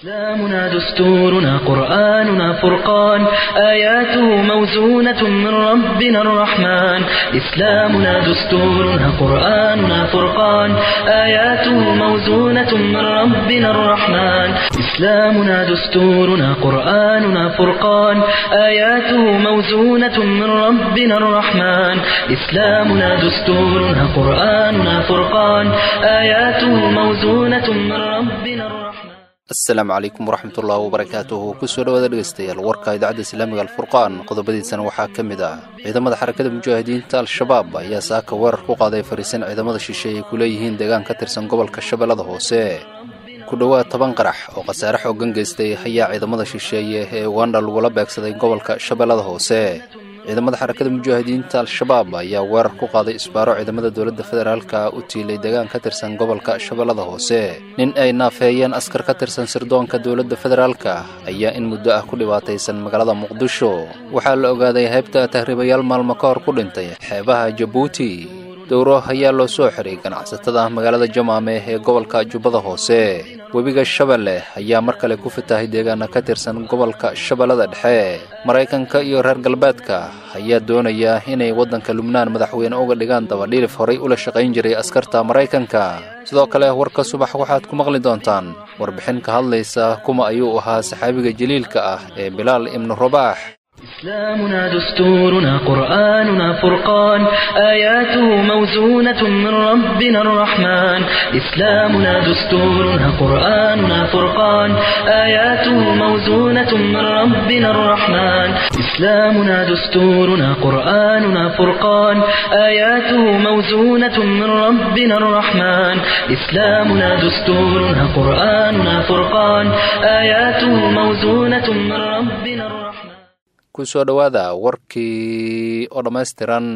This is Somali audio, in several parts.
إسلامنا دستورنا قرآننا فرقان آياته موزونة من ربنا الرحمن إسلامنا دستورنا قرآننا فرقان آياته موزونة من ربنا الرحمن إسلامنا دستورنا قرآننا فرقان آياته موزونة من ربنا الرحمن إسلامنا دستورنا قرآننا فرقان آياته موزونة من ربنا الرحمن asalaamu calaykum waraxmatullahi wabarakaatuhu kusoo dhawaada dhegeystayaal warka idaacadda islaamiga alfurqaan qodobadiisana waxaa ka mid ah ciidamada xarakada mujaahidiinta al-shabaab ayaa saaka weerar ku qaaday fariisan ciidamada shisheeye ay ku leeyihiin deegaan ka tirsan gobolka shabeellada hoose ku dhowaad toban qarax oo khasaare xoogan geystay ayaa ciidamada shisheeye ee uganda lagula beegsaday gobolka shabeellada hoose ciidamada xarakada mujaahidiinta al-shabaab ayaa weerar ku qaaday isbaaro ciidamada dowladda federaalka u tiilay deegaan ka tirsan gobolka shabeellada hoose nin ay naafeeyeen askar ka tirsan sirdoonka dowladda federaalka ayaa in muddo ah ku dhibaataysan magaalada muqdisho waxaa la ogaaday haybta tahriibayaal maalmo ka hor ku dhintay xeebaha jabuuti dowro ayaa loo soo xiray ganacsatada magaalada jamaame ee gobolka jubbada hoose webiga shabeelle ayaa mar kale ku fatahay deegaana ka tirsan gobolka shabeellada dhexe maraykanka iyo reer galbeedka ayaa doonaya inay waddanka lubnaan madaxweyne uga dhigaan dabadhiilif horay ula shaqayn jiray askarta maraykanka sidoo kale warka subax waxaad ku maqli doontaan warbixin ka hadlaysa kuma ayuu ahaa saxaabiga jaliilka ah ee bilaal ibnu rabaax إسلامنا دستورنا قرآننا فرقان آياته موزونة من ربنا الرحمن إسلامنا دستورنا قرآننا فرقان آياته موزونة من ربنا الرحمن إسلامنا دستورنا قرآننا فرقان آياته موزونة من ربنا الرحمن إسلامنا دستورنا قرآننا فرقان آياته موزونة من ربنا الرحمن kusoo dhowaada warkii oo dhammaystiran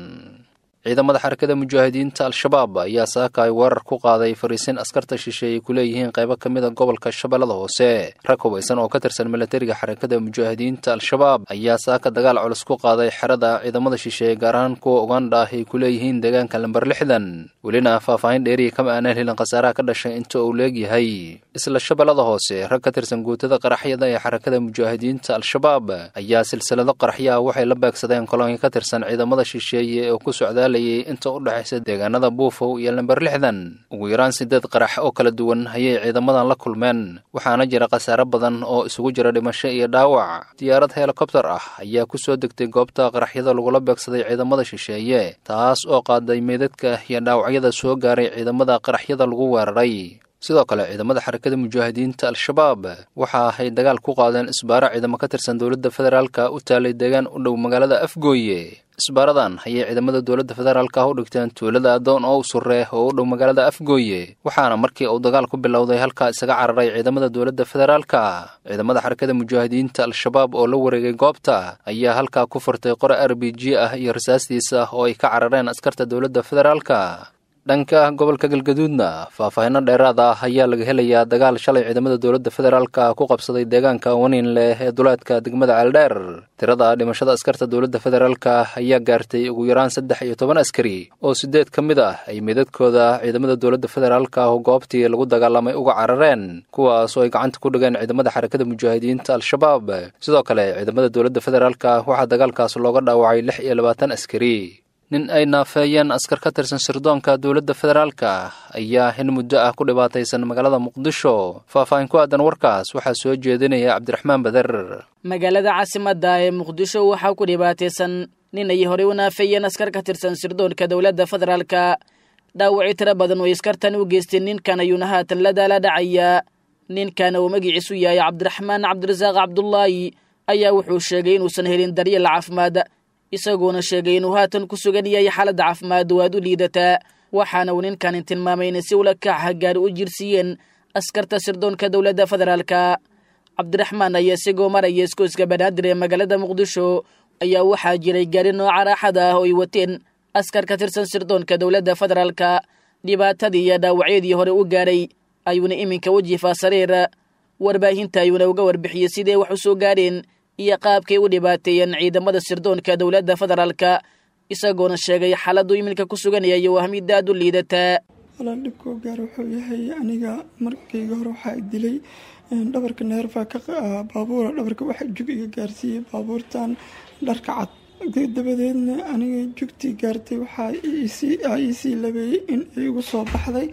ciidamada xarakada mujaahidiinta al-shabaab ayaa saaka ay weerar ku qaaday fariisin askarta shisheeye ay ku leeyihiin qaybo ka mid a gobolka shabeellada hoose rag hubaysan oo ka tirsan milatariga xarakada mujaahidiinta al-shabaab ayaa saaka dagaal culus ku qaaday xerada ciidamada shisheeye gaar ahaan kuwa uganda ah ay ku leeyihiin deegaanka lamber lixdan welina faahfaahin dheeriya kama aanaan helin khasaaraha ka dhashay inta uu leegyahay isla shabeellada hoose rag ka tirsan guutada qaraxyada ee xarakada mujaahidiinta al-shabaab ayaa silsilado qaraxyo ah waxay la beegsadeen kolonyo ka tirsan ciidamada shisheeye oo ku socdaa inta u dhexaysa deegaanada buufow iyo lamber lixdan ugu yaraan sideed qarax oo kala duwan ayay ciidamadan la kulmeen waxaana jira khasaare badan oo isugu jira dhimasho iyo dhaawac diyaarad helikobtar ah ayaa ku soo degtay goobta qaraxyada lagula beegsaday ciidamada shisheeye taas oo qaaday meydadka iyo dhaawacyada soo gaaray ciidamada qaraxyada lagu weeraray sidoo kale ciidamada xarakada mujaahidiinta al-shabaab waxa ay dagaal ku qaadeen isbaaro ciidamo ka tirsan dowladda federaalka u taalay deegaan u dhow magaalada afgooye isbaaradan ayay ciidamada dowladda federaalka ah u dhigteen tuulada adoon oo u surre oo u dhow magaalada afgooye waxaana markii uu dagaal ku bilowday halkaa isaga cararay ciidamada dowladda federaalka ciidamada xarakada mujaahidiinta al-shabaab oo la wareegay goobta ayaa halkaa ku furtay qore r b g ah iyo rasaastiisa oo ay ka carareen askarta dowladda federaalka dhanka gobolka galgaduudna faahfaahinno dheeraad ah ayaa laga helayaa dagaal shalay ciidamada dowladda federaalka ku qabsaday deegaanka waniin leh ee duleedka degmada ceeldheer tirada dhimashada askarta dowladda federaalka ayaa gaartay ugu yaraan saddex iyo toban askari oo sideed ka mid ah ay meedadkooda ciidamada dowladda federaalka oo goobtii lagu dagaalamay uga carareen kuwaas oo ay gacanta ku dhigeen ciidamada xarakada mujaahidiinta al-shabaab sidoo kale ciidamada dowladda federaalka waxaa dagaalkaas looga dhaawacay lix iyo labaatan askari nin ay naafeeyeen askar ka tirsan sirdoonka dowladda federaalka ayaa in muddo ah ku dhibaataysan magaalada muqdisho faahfaahin ku aadan warkaas waxaa soo jeedinaya cabdiraxmaan bader magaalada caasimadda ee muqdisho waxaa ku dhibaataysan nin ay horey u naafeeyeen askar ka tirsan sirdoonka dowladda federaalka dhaawacyo tiro badan oo askartan u geysteen ninkan ayuuna haatan la daala dhacaya ninkan uu magiciisu yahay cabdiraxmaan cabdirasaaq cabdulaahi ayaa wuxuu sheegay inuusan helin daryeel caafimaad isagoona sheegay inuu haatan ku sugan yahay xaaladda caafimaad oo aad u liidataa waxaana uu ninkanin tilmaamay inay si ula kaca gaari u jirsiiyeen askarta sirdoonka dowladda federaalka cabdiraxmaan ayaa isagoo maraya iskooska banaadir ee magaalada muqdisho ayaa waxaa jiray gaari nooca raaxada ah oo ay wateen askar ka tirsan sirdoonka dowladda federaalka dhibaatadii iyo dhaawacyadii hore u gaaray ayuuna iminka wajifaa sariir warbaahinta ayuuna uga warbixiyey siday wax u soo gaareen iyo qaabkay u dhibaateeyeen ciidamada sirdoonka dowladda federaalka isagoona sheegay xaaladdu iminka ku suganaya iyo wahmid aad u liidataa walaal dhibkoo gaar wuxuu yahay aniga markayga hore waxaa dilay dhabarka neerfa ka baabuura dhabarka waxa jug iga gaarsiiyey baabuurtan dharka cad dabadeedna aniga jugtii gaartay waxaa iisii labeeyey in ay igu soo baxday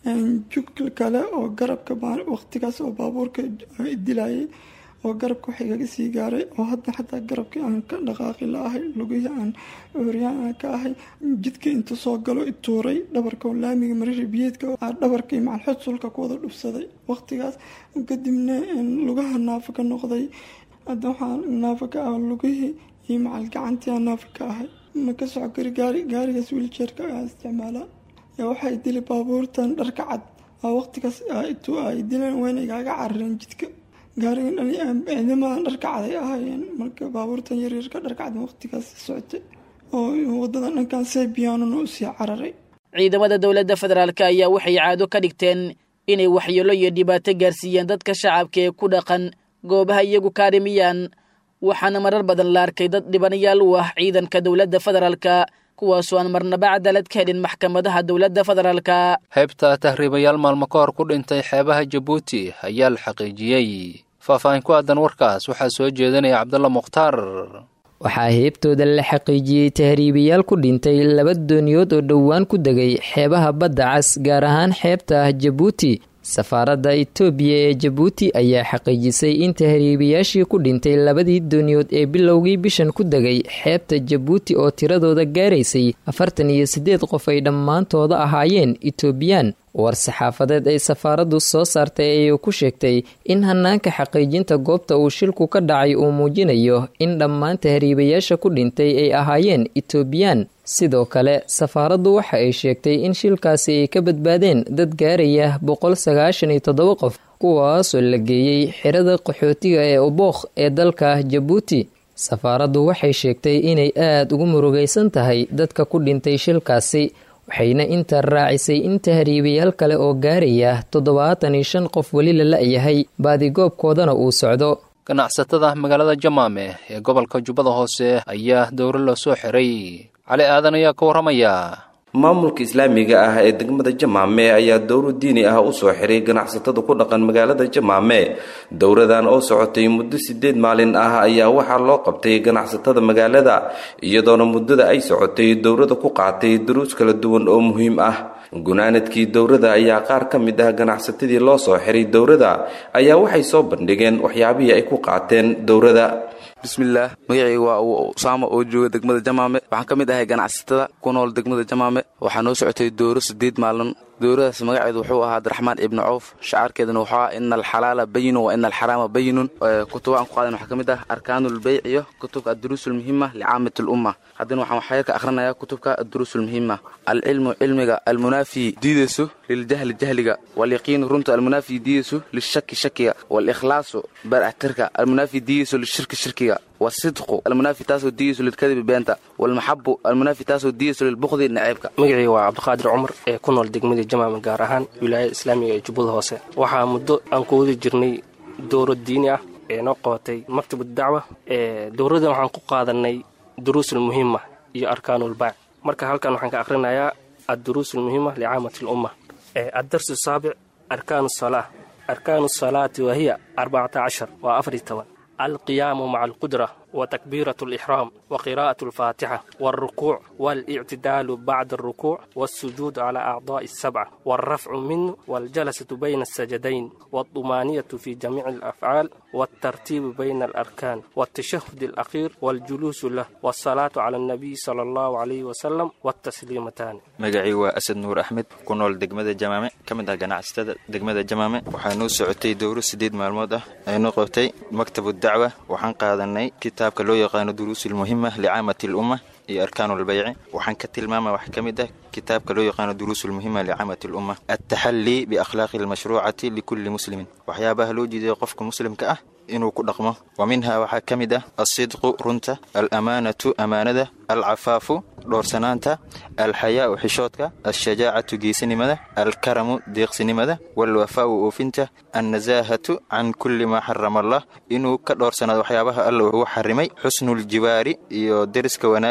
jug kale oo garabka waqtigaas oo baabuurka dilayay oo garabka wax igaga sii gaaray oo hadda xataa garabkii aan ka dhaqaaqi la ahay lugihii aan cuuryaan aan ka ahay jidka inta soo galo ituuray dhabarka oo laamiga marari biyeedka dhabarkii macalxod sulka ku wada dhubsaday waqtigaas kadibna lugaha naafa ka noqday hadda waxaa naafa ka ah lugihii iyo macal gacantii aan naafa ka ahay ma ka soco kari gaari gaarigaas wiiljeerka aan isticmaalaa waxay dili baabuurtan dharka cad waqtigaas ay dileen wayna igaaga carareen jidka gaarigan ciidamadan dharka cad ay ahaayeen marka baabuurtan yaryarka dharka cad waqtigaas socotay oo wadada dhankan sebiyanuna usii cararay ciidamada dowladda federaalk ayaa waxay caado ka dhigteen inay waxyeelo iyo dhibaato gaarsiiyeen dadka shacabka ee ku dhaqan goobaha iyagu kaarimiyaan waxaana marar badan la arkay dad dhibanayaal u ah ciidanka dowladda federaalka kuwaasoo aan marnaba cadaalad ka helin maxkamadaha dowladda federaalka heybta tahriibayaal maalmo ka hor ku dhintay xeebaha jabuuti ayaa la xaqiijiyey faahfaahin ku aadan warkaas waxaa soo jeedinaya cabdalla mukhtaar waxaa heebtooda la xaqiijiyey tahriibayaal ku dhintay laba dooniyood oo dhowaan ku degay xeebaha badda cas gaar ahaan xeebta ah jabuuti safaaradda itoobiya ee jabuuti ayaa xaqiijisay in tahriibayaashii ku dhintay labadii dooniyood ee bilowgii bishan ku degay xeebta jabuuti oo tiradooda gaaraysay afartan iyo siddeed qof ay dhammaantooda ahaayeen itoobiyaan war saxaafadeed ay safaaraddu soo saartay ayuu ku sheegtay in hanaanka xaqiijinta goobta uu shilku ka dhacay uu muujinayo in dhammaan tahriibayaasha ku dhintay ay ahaayeen itoobiyaan sidoo kale safaaraddu waxa ay sheegtay in shilkaasi ay ka badbaadeen dad gaaraya boqol sagaashan iyo toddoba qof kuwaasoo la geeyey xirada qaxootiga ee ubookh ee dalka jabuuti safaaraddu waxay sheegtay inay aada ugu murugaysan tahay dadka ku dhintay shilkaasi waxayna intaa raacisay in tahriibayaal kale oo gaaraya toddobaatan iyo shan qof weli la la-yahay baadigoobkoodana uu socdo ganacsatada magaalada jamaame ee gobolka jubbada hoose ayaa dowro loo soo xiray cali aadan ayaa ka warramaya maamulka islaamiga ah ee degmada jamaame ayaa dowro diini ah u soo xiray ganacsatada ku dhaqan magaalada jamaame dowradan oo socotay muddo sideed maalin ah ayaa waxaa loo qabtay ganacsatada magaalada iyadoona muddada ay socotay dowrada ku qaatay duruus kala duwan oo muhiim ah gunaanadkii dowrada ayaa qaar ka mid ah ganacsatadii loo soo xiray dowrada ayaa waxay soo bandhigeen waxyaabihii ay ku qaateen dowrada bismillaah magacayga waa usaama oo jooga degmada jamaame waxaan ka mid ahay ganacsatada ku nool degmada jamaame waxaa noo socotay dooro sideed maalin dowradaas magaceedu wuxuu ahaa abdiraxmaan ibni cawf shacaarkeeduna wuxuu ahaa ina alxalaala bayinun wa ina alxaraama bayinun kutuba aan ku qaadan waxaa ka mid ah arkaanulbeyc iyo kutubka adduruus ulmuhima licaamat lumma haddana waxaan waxyaga ka akhrinayaa kutubka adduruus ulmuhima alcilmu cilmiga almunaafi diidayso liljahli jahliga walyaqiinu runta almunaafi diidayso lishaki shakiga walikhlaasu baraxtirka almunaafi diidayso lishirki shirkiga wasidqu almunaafi taasoo diidayso lilkadibi beenta walmaxabu almunaafi taasoo diidayso lilbukdi naceebka magacii waa cabdiqaadir cumar ee ku nool degmada jamaama gaar ahaan wilaayada islaamiga ee jubbada hoose waxaa muddo aan ku wadi jirnay dowro diini ah ee noo qabatay maktabad dacwa dowradan waxaan ku qaadanay duruusulmuhima iyo arkaanulbaac marka halkan waxaan ka akhrinayaa adduruusulmuhima licaamati lumma addarsu saabic arkaanu salaa arkaanu salaati wahiya arbacata cashar waa afar iyo toban alqiyaamu maca alqudra وتكبيرة الإحرام وقراءة الفاتحة والركوع والاعتدال بعد الركوع والسجود على أعضاء السبعة والرفع منه والجلسة بين السجدين والطمانية في جميع الأفعال والترتيب بين الأركان والتشهد الأخير والجلوس له والصلاة على النبي صلى الله عليه وسلم والتسليمتان magacii waa asad nuur axmed ku nool degmada jamaame ka mid ah ganacsatada degmada jamaame waxaa noo socotay dowro sideed maalmood ah aynoo qabtay maktabu dacwa waxaan qaadanay kitaabka loo yaqaano duruusulmuhima licaamati lumma iyo arkaanulbayci waxaan ka tilmaama wax ka mid ah kitaabka loo yaqaano duruusulmuhima licaamati lumma altaxallii biakhlaaqi almashruucati likulli muslimin waxyaabaha loo jeedayo qofka muslimka ah inuu ku dhaqmo wa minhaa waxaa ka mid ah alsidqu runta alamaanatu amaanada alcafaafu dhowrsanaanta alxayaau xishoodka alshajaacatu geesinimada alkaramu deeqsinimada walwafaau oofinta annasaahatu can kulli maa xarama allah inuu ka dhowrsanaado waxyaabaha alla ugu xarimay xusnuljiwaari iyo deriska wanaagga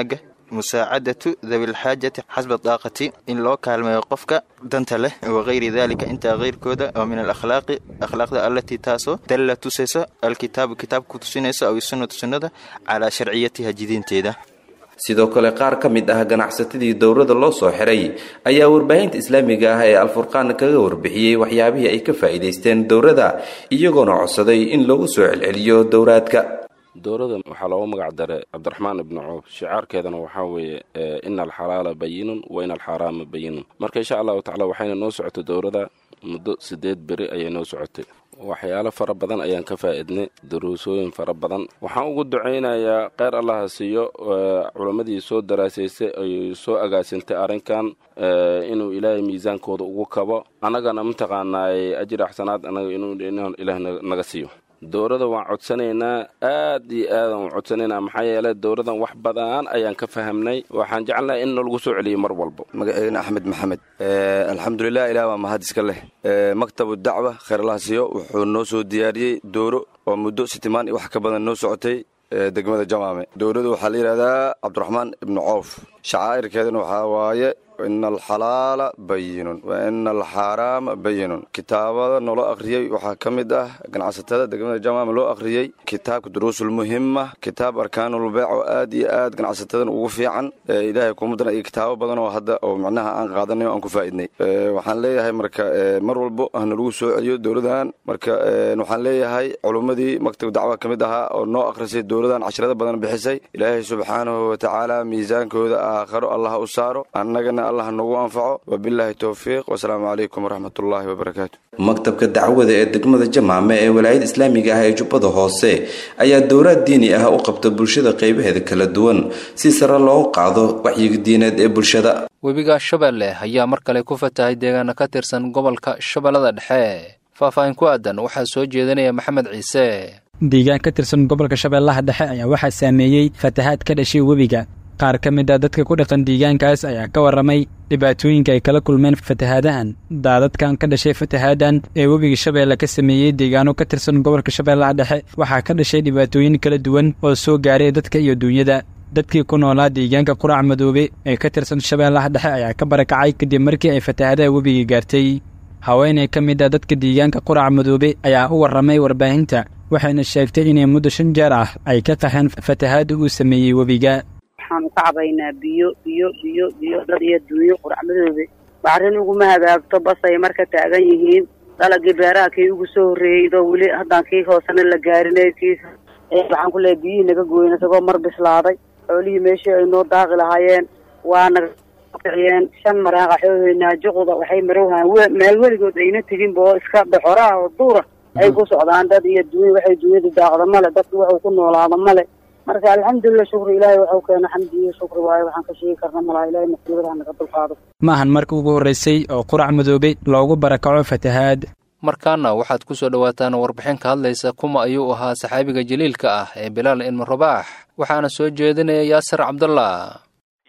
musaacadatu dabilxaajati xasba daaqati in loo kaalmeeyo qofka danta leh wakayri dalika intaa keyrkooda oo min alakhlaaqi akhlaaqda allatii taasoo dalla tusayso alkitaabu kitaabku tusinayso aw sunnatu sunnada calaa sharciyatiha jidinteeda sidoo kale qaar ka mid ah ganacsatadii dowrada loo soo xiray ayaa warbaahinta islaamiga ah ee alfurqaan kaga warbixiyey waxyaabihii ay ka faa'iidaysteen dowrada iyagoona codsaday in loogu soo celceliyo dowraadka dowladda waxaa loogu magac daray cabdiraxmaan ibnu coof shicaarkeedana waxaa weeye ina alxalaala bayinun wa ina alxaaraama bayinun marka insha allahu tacala waxayna noo socotay dowladda muddo siddeed beri ayay noo socotay waxyaalo fara badan ayaan ka faa'iidnay daruusooyin fara badan waxaan ugu ducaynayaa kheyr allaha siiyo culammadii soo daraasaysay ay soo agaasintay arrinkan inuu ilaahay miisaankooda ugu kabo annagana mataqaanaay ajir axsanaad annaga inuu ilaah naga siiyo dowladda waan codsanaynaa aad iyo aadaan u codsanaynaa maxaa yeele dowladdan wax badan ayaan ka fahamnay waxaan jecelnahay in nalagu soo celiyo mar walba magaceygana axmed maxamed alxamdulilah ilah waa mahad iska leh maktabu dacwa kheyr allaha siiyo wuxuu noo soo diyaariyey dowro oo muddo sitimaan iyo wax ka badan noo socotay degmada jamaame dowladdu waxaa la yidhahdaa cabdiraxmaan ibnu coof shacaa'irkeedana waxaa waaye ina alxalaala bayinun wa ina alxaaraama bayinun kitaabada nolo akhriyey waxaa ka mid ah ganacsatada degmada jamaama loo akhriyey kitaabka duruusulmuhima kitaab arkaanulbeec oo aad iyo aad ganacsatadan ugu fiican ilaahay kumadana iyo kitaabo badan oo hadda oo macnaha aan qaadanay o aan ku faa'idnay waxaan leeyahay marka mar walbo hanalagu soo celiyo dowladan marka waxaan leeyahay culummadii maktab dacwa ka mid ahaa oo noo akhrisay dowladan cashrada badan bixisay ilaahay subxaanahu watacaala miisaankooda aakharo allah u saaro annagana allah nagu anfaco wabilaahi towfiiq wasalaamu calaykum waraxmatullaahi wabarakaatu maktabka dacwada ee degmada jamaame ee walaayada islaamiga ah ee jubbada hoose ayaa dowraad diini ah u qabta bulshada qaybaheeda kala duwan si sare loogu qaado waxyiga diineed ee bulshada webiga shabeelle ayaa mar kale ku fatahay deegaana ka tirsan gobolka shabeellada dhexe faahfaahin ku aadan waxaa soo jeedinaya maxamed ciise deegaan ka tirsan gobolka shabeellaha dhexe ayaa waxaa saameeyey fatahaad ka dhashay webiga qaar ka mid a dadka ku dhaqan deegaankaas ayaa ka warramay dhibaatooyinka ay kala kulmeen fatahaadahan daadadkan ka dhashay fatahaadan ee webiga shabeelle ka sameeyey deegaano ka tirsan gobolka shabeellaha dhexe waxaa ka dhashay dhibaatooyin kala duwan oo soo gaaray dadka iyo duunyada dadkii ku noolaa deegaanka qurac madoobe ee ka tirsan shabeellaha dhexe ayaa ka barakacay kadib markii ay fatahaadaha webiga gaartay haweeney ka mid a dadka deegaanka qurac madoobe ayaa u warramay warbaahinta waxayna sheegtay inay muddo shan jeer ah ay ka qaxeen fatahaadda uu sameeyey webiga waxaan u ka cabaynaa biyo biyo biyo biyo dad iyo duunyo quracmadoobe bacrin uguma hagaagto basay marka taagan yihiin dalagii beeraha kii ugu soo horreeyey idoo weli haddaan kii hoosena la gaarinay kii waxaan ku leehay biyihii naga gooyen isagoo mar bislaaday xoolihii meeshii ay noo daaqi lahaayeen waa naga kiciyeen shan maraaqa xooheynaa juqda waxay marowhaan meel weligood ayna teginba oo iska doxoraha oo duura ay ku socdaan dad iyo duunya waxay duunyadu daaqda male dadku waxuu ku noolaada male marka alxamdulilah shukri ilaahay waxau keena xamdi iyo shukri waayo waxaan ka sheegi karna malaha ilahay masiibadaha naga dulqaado ma ahan markii ugu horraysay oo qurac madoobe loogu barakaco fatahaad markaana waxaad ku soo dhowaataan warbixin ka hadlaysa kuma ayuu ahaa saxaabiga jaliilka ah ee bilaal ibnu rabaax waxaana soo jeedinaya yaasir cabdullah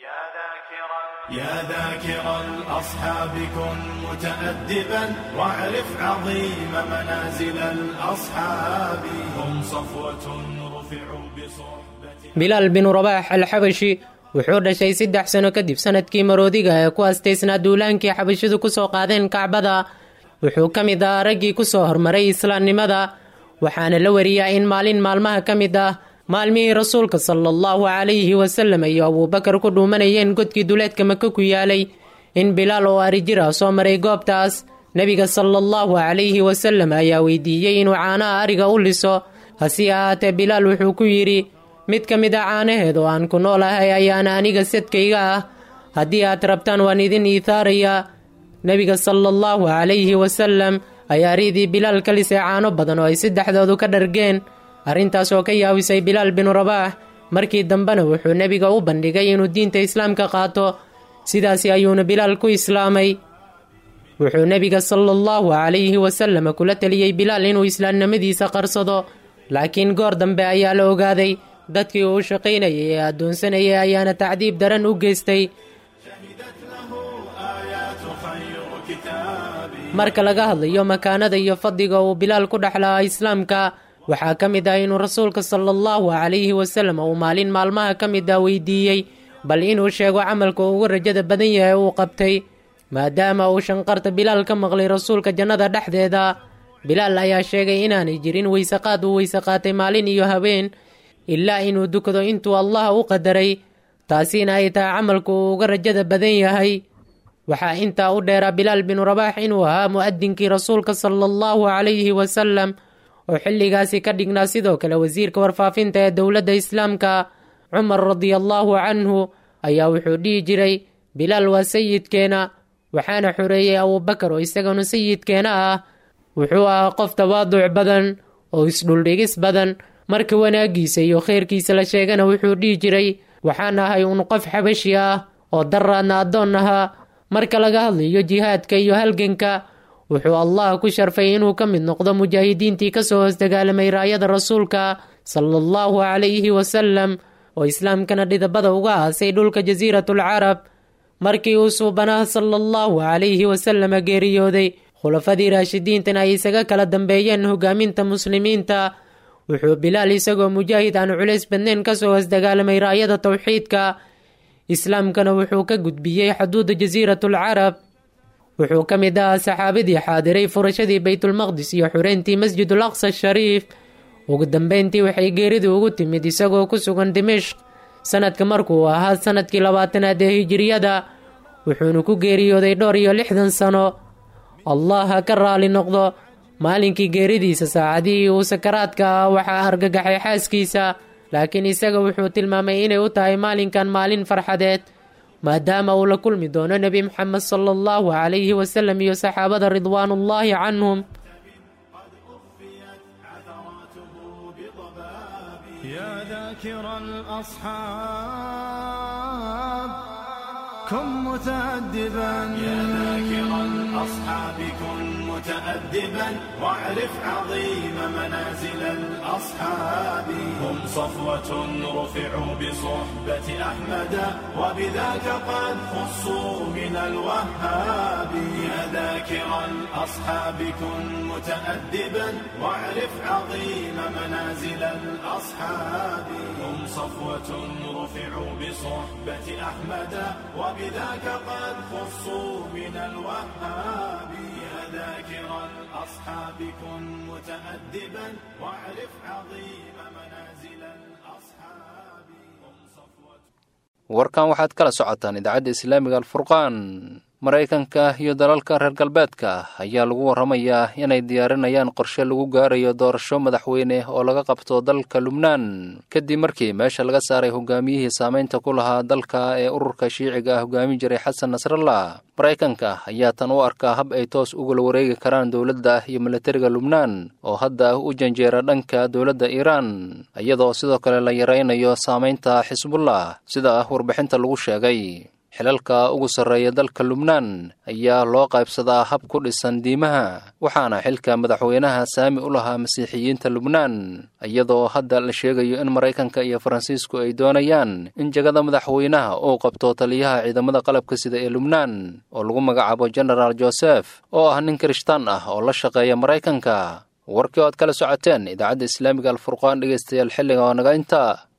يا ذاكر الأصحاب كن متأدبا واعرف عظيم منازل الأصحاب هم صفوة رفعوا بصحبة bilaal binu rabaax alxabashi wuxuu dhashay saddex sano kadib sanadkii maroodiga ee ku astaysnaa duulaankii xabashidu ku soo qaadeen kacbada wuxuu ka mid ahaa raggii ku soo hormaray islaamnimada waxaana la wariyaa in maalin maalmaha ka mid ah maalmihii rasuulka sala allahu calayhi wasalam iyo abuubakar ku dhuumanayeen godkii duleedka maka ku yaalay in bilaal oo arijir ah soo maray goobtaas nebiga sala allahu calayhi wasalam ayaa weydiiyey inuu caanaha ariga u liso hase ahaatee bilaal wuxuu ku yidhi mid ka mid a caanaheed oo aan ku noolahay ayaana aniga sadkayga ah haddii aad rabtaan waan idin iithaarayaa nebiga sala allahu calayhi wasalam ayaa riidii bilaal ka lisay caano badan oo ay saddexdoodu ka dhargeen arrintaas oo ka yaawisay bilaal binu rabaax markii dambena wuxuu nebiga u bandhigay inuu diinta islaamka qaato sidaasi ayuuna bilaal ku islaamay wuxuu nebiga sala allahu calayhi wasalam kula teliyey bilaal inuu islaamnimadiisa qarsado laakiin goor dambe ayaa la ogaaday dadkii uu shaqaynayay ee addoonsanayay ayaana tacdiib daran u geystay marka laga hadlayo makaanada iyo fadliga uu bilaal ku dhexlahaa islaamka waxaa ka mid ah inuu rasuulka sala allahu calayhi wasalam uu maalin maalmaha ka mid ah weydiiyey bal inuu sheego camalka uu ugu rajada badan yahay uu qabtay maadaama uu shanqarta bilaal ka maqlay rasuulka jannada dhexdeeda bilaal ayaa sheegay inaanay jirin weysaqaad uu weyse qaatay maalin iyo habeen ilaa inuu dukado intuu allah u qadaray taasina ay tahay camalku uu uga rajada badan yahay waxaa intaa u dheeraa bilaal binu rabaax inuu ahaa mu'adinkii rasuulka sala allahu calayhi wasalam oo xilligaasi ka dhignaa sidoo kale wasiirka warfaafinta ee dowladda islaamka cumar radiallaahu canhu ayaa wuxuu dhihi jiray bilaal waa sayidkeena waxaana xoreeyey abuubakar oo isaganu sayidkeena ah wuxuu ahaa qof tawaaduc badan oo isdhuldhigis badan marka wanaaggiisa iyo khayrkiisa la sheegana wuxuu dhihi jiray waxaan ahay un qof xabashi ah oo daraadna addoon ahaa marka laga hadlayo jihaadka iyo halganka wuxuu allah ku sharfay inuu ka mid noqdo mujaahidiintii kasoo hoos dagaalamay raayada rasuulka sala allahu calayhi wasalam oo islaamkana dhidabada uga aasay dhulka jasiiratul carab markii uu suubanaha sala allahu calayhi wasalama geeriyooday khulafadii raashidiintana ay isaga kala dambeeyeen hogaaminta muslimiinta wuxuu bilaal isagoo mujaahid aan culays badnayn kasoo hoos dagaalamay raayada towxiidka islaamkana wuxuu ka gudbiyey xuduuda jasiiratul carab wuxuu ka mid ahaa saxaabadii xaadiray furashadii baytulmaqdis iyo xureyntii masjidul aqsa shariif ugu dambeyntii waxay geeridu ugu timid isagoo ku sugan dimishq sanadka markuu ahaa sanadkii labaatanaad ee hijiriyada wuxuuna ku geeriyooday dhowr iyo lixdan sano allah ha ka raali noqdo maalinkii geeridiisa saacadihii uu sakaraadka ah waxaa argagaxay xaaskiisa laakiin isaga wuxuu tilmaamay inay u tahay maalinkan maalin farxadeed maadaama uu la kulmi doono nebi moxamed sala allahu calayhi wasalam iyo saxaabada ridwaanullaahi canhum يا ذاكر الأصحاب كن متأدبا يا ذاكر الأصحاب كن متأدبا واعرف عظيم منازل الأصحاب هم صفوة رفعوا بصحبة أحمد وبذاك قد خصوا من الوهاب يا ذاكر الأصحاب كن متأدبا واعرف عظيم منازل الأصحاب هم صفوة رفعوا بصحبة أحمد وبذاك قد خصوا من الوهاب يا ذاكر الأصحاب كن متأدبا واعرف عظيم منازل الأصحاب هم صفوة warkan waxaad kala socotaan idaacadda islaamiga alfurqaan maraykanka iyo dalalka reer galbeedka ayaa lagu warramayaa inay diyaarinayaan qorshe lagu gaarayo doorasho madaxweyne oo laga qabto dalka lubnaan kadib markii meesha laga saaray hogaamiyihii saameynta ku lahaa dalka ee ururka shiiciga ah hogaami jiray xasan nasrallah maraykanka ayaa tan u arkaa hab ay toos ugula wareegi karaan dowladda iyo milatariga lubnaan oo hadda u janjeera dhanka dowladda iiraan iyadoo sidoo kale la yaraynayo saameynta xisbullah sida warbixinta lagu sheegay xilalka ugu sarreeya dalka lubnaan ayaa loo qaybsadaa hab ku dhisan diimaha waxaana xilka madaxweynaha saami u lahaa masiixiyiinta lubnaan iyadoo hadda la sheegayo in maraykanka iyo faransiisku ay doonayaan in jegada madaxweynaha uu qabto taliyaha ciidamada qalabka sida ee lubnaan oo lagu magacaabo genaraal josef oo ah nin kirishtaan ah oo la shaqeeya maraykanka warkii oad kala socoteen idaacadda islaamiga alfurqaan dhegeystayaal xilliga oo naga inta